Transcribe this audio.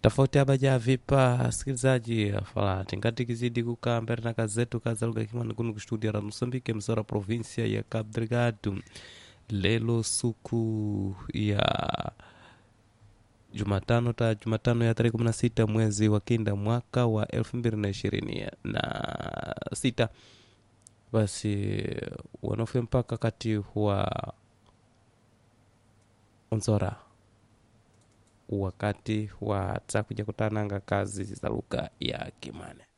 tofauti abaja vipa sikilizaji afalati ngati kizidi kukaa mbele na kazi zetu kaza lugha kimani kuno kustudia ra mosambike msora provinsia ya cabo delgado lelo suku ya jumatano ta jumatano ya tarehe kumi na sita mwezi wa kinda mwaka wa elfu mbili na ishirini na sita basi wanaofe mpaka kati wa onzora wakati wa takuja kutananga kazi za lugha ya kimane